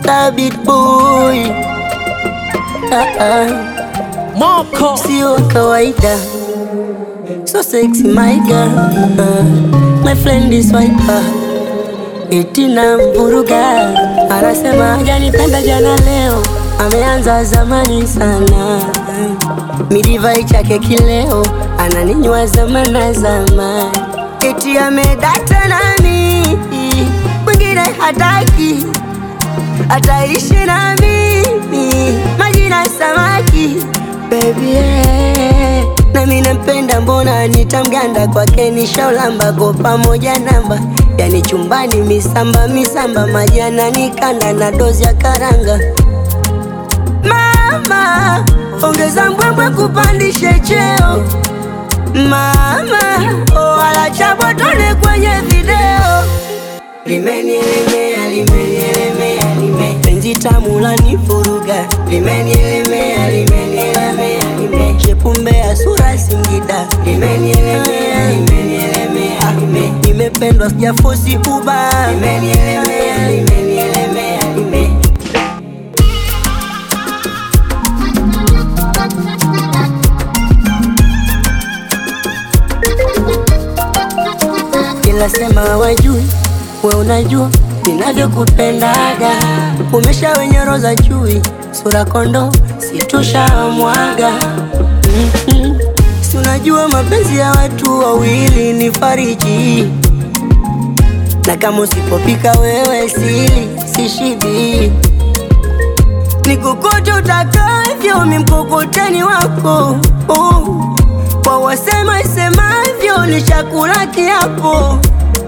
Stabit boy ah, ah. Moko Sio kawaida So sexy my girl uh, My friend is wiper Eti na mvuruga Anasema hajanipenda jana leo Ameanza zamani sana Midivai chake kileo Ananinywa zamana zamani Eti amedata nami Mwingine hataki Ataishi na mimi Majina samaki Baby yeah. Nami nampenda mbona nitamganda kwake nishaulamba go pamoja namba Yani chumbani misamba misamba majana nikanda na dozi ya karanga Mama ongeza mbwembwe kupandishe cheo Mama oh, wala chabotone kwenye video Limenielemea, limenielemea, lime penzi tamu lanivuruga Limenielemea, limenielemea, lime shepumbe ya sura Singida Limenielemea, limenielemea, lime nimependwa sijafosi uba Limenielemea, limenielemea, lime Ila sema wajui, we unajua ninavyokupendaga. Umesha wenye roza chui, sura kondo situsha mwaga. mm-hmm. Si unajua mapenzi ya watu wawili ni fariji, na kama usipopika wewe sili sishibi. Nikukote utakavyo, mi mkokoteni wako oh. Kwa wasema isemavyo ni chakula kiapo.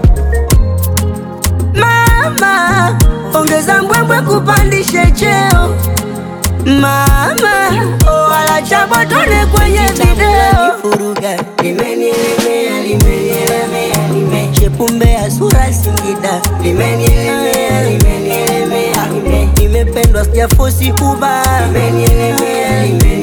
Mama, ongeza mbwembwe kupandishe cheo. Mama, oh, wala chabotone kwenye video. Furuga limenielemea, limenielemea, lime shepumbe ya sura Singida limenielemea, limenielemea, lime nimependwa sijafosi uba limenielemea, limenielemea